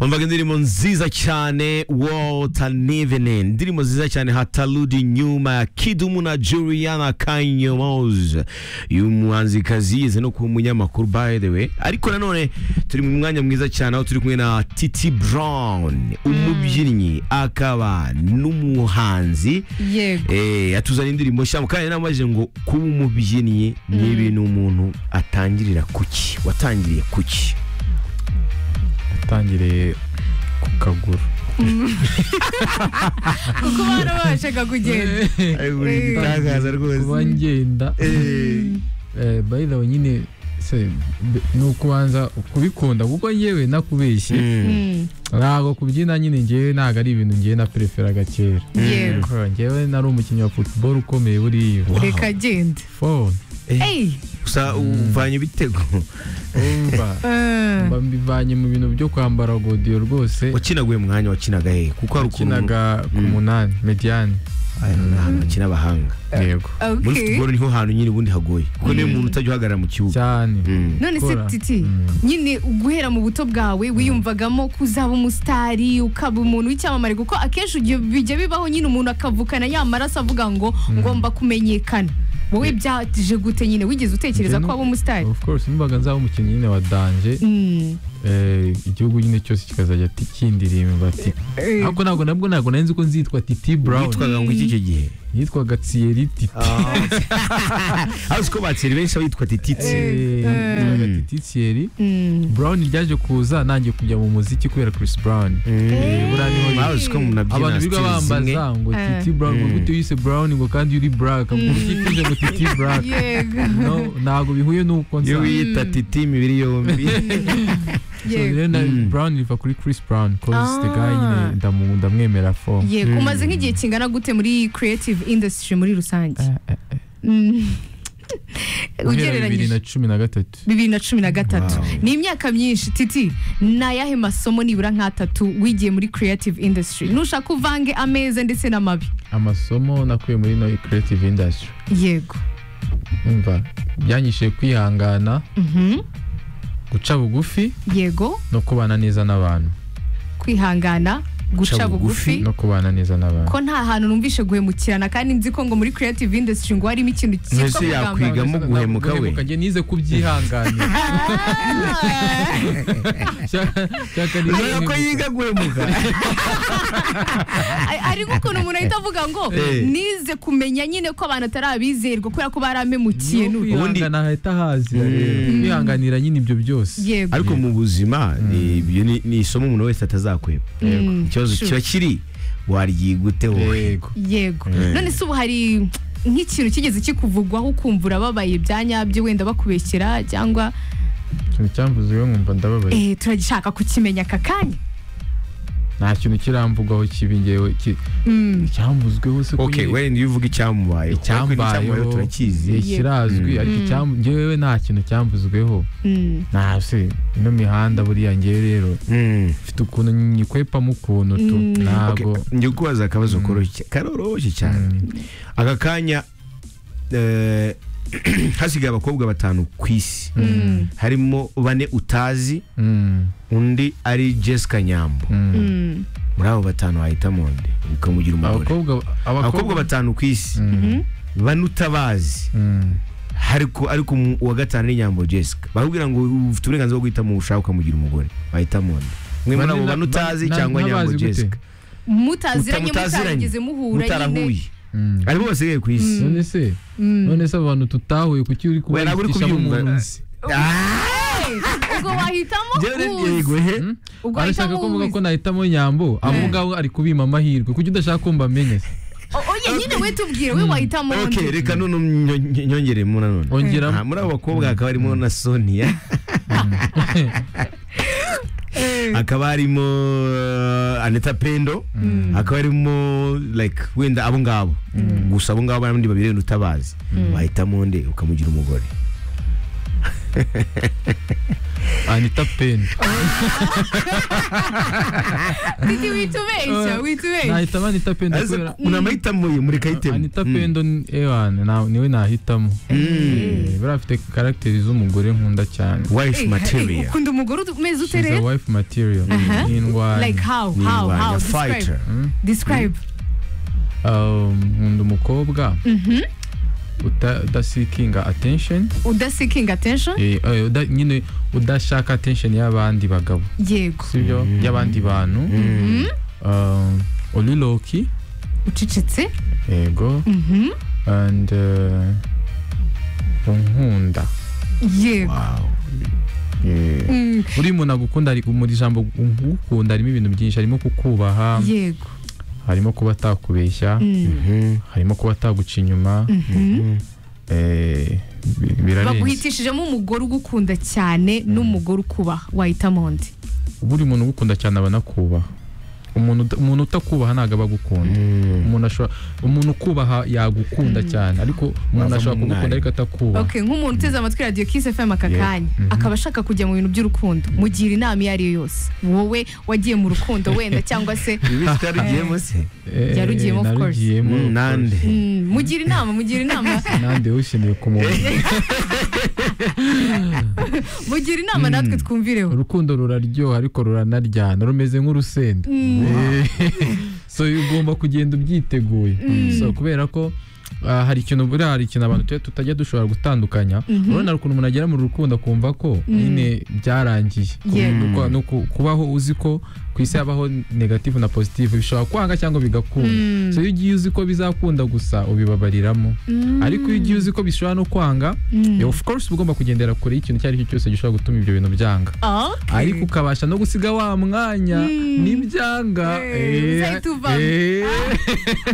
umvaga indirimbo nziza cyane walter nivene indirimbo nziza cyane hataludi nyuma ya kidumu na juliana kanyomoz uyu muhanzikazi yize no kuba umunyamakuru by the way ariko nanone turi mu mwanya mwiza cyane aho turi kumwe na titi brown umubyinnyi akaba n'umuhanzi yego Eh, atuzana indirimbo nshya mu kanya namajije ngo kuba umubyinnyi ni ibintu umuntu atangirira kuki watangiriye kuki atangiriye ku kaguru kuko barabashaga kugenda igitangaza kuba ngenda eh, by the way nyine se be- ni ukubanza kubikunda kuko yewe nakubeshye Mm, ntabwo kubyina nyine ngewe ntabwo ari ibintu ngewe na pereferaga kera yego Eh, ngewe nari umukinnyi wa football ukomeye buriya reka agenda phone eyi gusa uvanye ibitego umva eh, mba mbivanye mu bintu byo kwambara godiyo rwose wakinaga uyu mwanya wakinaga hehe kuko hari ukuntu wakinaga ku munani mediyani Aya, ni ahantu bakina abahanga yego muri okay futuboro niho hantu nyine ubundi hagoye kuko niyo muntu utajya uhagarara mu kibuga cyane Mm. none se gukora. titi Mm. nyine guhera mu buto bwawe wiyumvagamo ko uzaba umusitari ukaba umuntu w'icyamamare kuko akenshi ujya- bijya bibaho nyine umuntu akavukana ya maraso avuga ngo ngomba kumenyekana wowe byaje gute nyine wigeze utekereza Njye ko nu- waba umusitari of course nimbaga nzaba umukinnyi nyine wa danje Mm, eh, igihugu nyine cyose kikazajya ti- kindirimba ati eh, ariko ntabwo nabwo ntabwo nari nzi ko nzitwa titi brown witwaga ngo iki icyo gihe yitwaga tsiyeri titi azi ko batiri benshi abitwa tititsi Eh, yitwaga titi tsiyeri mm. brown ryaje kuza nangiye kujya mu muziki kubera chris brown buriya niho nyine. bazi ko munabyina abantu sitiri biga zimwe bambaza ngo Eh. titi brown ngo Mm. gute yise brown ngo kandi uri black ngo Mm. utitije ngo titi black yego no ntabwo bihuye n'uko iyo nsa wiyita titi imibiri yombi So yego rero na Mm. brown riva kuri chris brown cause the guy Ah. nyine ndamu- ndamwemera fo yego Mm. umaze nk'igihe kingana gute muri creative industry muri rusange Mm. guhera bibiri na ugereranyije cumi na gatatu bibiri na cumi na gatatu Wow. ni imyaka myinshi titi ni ayahe masomo nibura nk'atatu wigiye muri creative industry nushaka uvange ameza ndetse n'amabi amasomo nakuye muri no creative industry yego umva byanyishije kwihangana Mhm. guca bugufi yego no kubana neza n'abantu kwihangana guca Guca bugufi. bugufi no kubana neza n'abantu ko nta hantu numvishe guhemukirana kandi nzi ko ngo muri creative industry ngo harimo ikintu cyitwa Mbese kugambana yakwiga mu guhemuka we njye nize kubyihanganira Shaka- shaka nize Urabona ko yiga guhemuka Ari- ariko ukuntu umuntu ahita avuga ngo Eh. nize kumenya nyine ko abantu atarabizerwa kubera ko baramemukiye Niyo n'ubu." Ubundi- kwihangana hahita haza rero. Mm. kwihanganira nyine ibyo byose yego ariko mu buzima ni- ibyo ni- ni isomo umuntu wese atazakweba Mm, ikibazo sure. kiba kiri waryigute wowe yego yego Eh. none se ubu hari nk'ikintu kigeze kikuvugwaho ukumva urababaye bya nyabyo wenda bakubeshyera cyangwa ikintu cyamvuze rero nkumva ndababaye eh, turagishaka kukimenya aka kanya nta kintu kiramvugaho kibi ngewe ki- Mm, icyambuzweho se ko okay nyine- wenda iyo uvuga icyamubaye ariko icyambayeho turakizi eh, kirazwi Mm. ariko icyambu ngewe nta kintu cyambuzweho mm, nta se ino mihanda buriya ngewe rero Mm. mfite ukuntu nyikwepamo ukuntu tu Mm. Okay, ntabwo njye kubaza akabazo Mm. koroshye karoroshye cyane Mm. aka kanya eh, hasigaye abakobwa batanu ku isi mm, harimo bane utazi Mm. undi ari jessica nyambo Mm. mm, muri abo batanu wahitamo nde ukamugira umugore abakobwa abakobwa batanu ku isi Mm. mhm. bane utabazi Mm. ariko ariko umu- uwa gatanu ni nyambo jessica barakubwira ngo ufite uburenganzira bwo guhitamo uwo ushaka ukamugira umugore wahitamo nde umwe muri Bane abo na- bane utazi bane- cyangwa na- nyambo nabazi gute? jessica mutaziranye Mutamutaziranye. mutarigeze muhura nyine mutarahuye Mm. aribo basigaye ku isi none se Mm. none se abantu tutahuye kuki uri We, ntabwo uri kubayitishamo kubyumva. umunsi Ah! Eh, ubwo wahitamo Njyewe nagiye uzi. guhe. Mm? ubwo arashaka wahitamo ko mvuga uzi. ko nahitamo nyambo amugabo ari kubima amahirwe kuki udashaka ko mbamenya se O- oye nyine we tubwire we wahitamo undi okay reka none nyongeremo nyongere mu nanone ongeramo Aha, muri abo bakobwa hakaba harimo na sonia hakaba harimo uh, aneta pendo hakaba harimo like wenda abo ngabo gusa abo ngabo n'abandi babiri wenda utabazi wahitamo nde ukamugira umugore anita peni Didi witubeshya witubeshya nahitamo anita pendo Ariko kubera kuna amahitamo ye mureka ahitemo anita Mm. pendo ni- ewana na- niwe nahitamo Mm. Eh, buriya afite karagiteri z'umugore nkunda cyane wife Eh, eh, material ukunda umugore umeze ute She's a rero wife material Aha. ni indwanyi like how Ni how indwanyi, how a describe fighter Mm. describe Um, nkunda umukobwa Mhm. uta- udasikinga attention uda seeking attention Eh, eh, uda- nyine udashaka attention y'abandi bagabo yego sibyo y'abandi bantu Mhm. Um, uri loki ucecetse yego Mhm. and eh, unkunda yego Wow. Eh, Mm, uri umuntu agukunda ari mu ijambo ukunda harimo ibintu byinshi harimo kukubaha yego harimo kuba atakubeshya Mm, Mhm. harimo kuba ataguca inyuma mhm. eh, bi- birarenze baguhitishijemo umugore ugukunda cyane n'umugore ukubaha wahitamo undi buri muntu ugukunda cyane aba anakubaha umuntu uta- umuntu utakubaha ntabwo aba agukunda Mm. umuntu ashobora umuntu ukubaha yagukunda cyane ariko umuntu Wavamo ashobora kugukunda umwana. ariko atakubaha okay nk'umuntu uteze amatwi radiyo kisi fm aka Yeah. kanya akaba ashaka kujya mu bintu by'urukundo mugira inama iyo ariyo yose wowe wagiye mu rukundo wenda cyangwa se Ibi tutarugiyemo se? Eh, yarugiyemo, of course. narugiyemo, of Mm, Nande. course. mm, mugira inama mugira inama nande wishineye kumubona mugira inama natwe twumvireho urukundo ruraryoha ariko ruranaryana rumeze nk'urusenda Eh, so ugomba kugenda ubyiteguye so kubera ko ah, hari ikintu buriya hari ikintu abantu tuba tutajya dushobora gutandukanya urabona hari ukuntu umuntu agera mu rukundo akumva ko nyine byarangiye Yego. Kuko- no ku- kubaho uzi ko ku isi habaho negative na positive bishobora kwanga cyangwa bigakunda Mm. so iyo ugiye uzi ko bizakunda gusa ubibabariramo Mm. ariko iyo ugiye uzi ko bishobora no kwanga Mm. of course uba ugomba kugendera kure y'ikintu icyo ari cyo cyose gishobora gutuma ibyo bintu byanga Okay. ariko ukabasha no gusiga wa mwanya Mm. n'ibyanga Eh, Eh, uzahita uvamo. eh.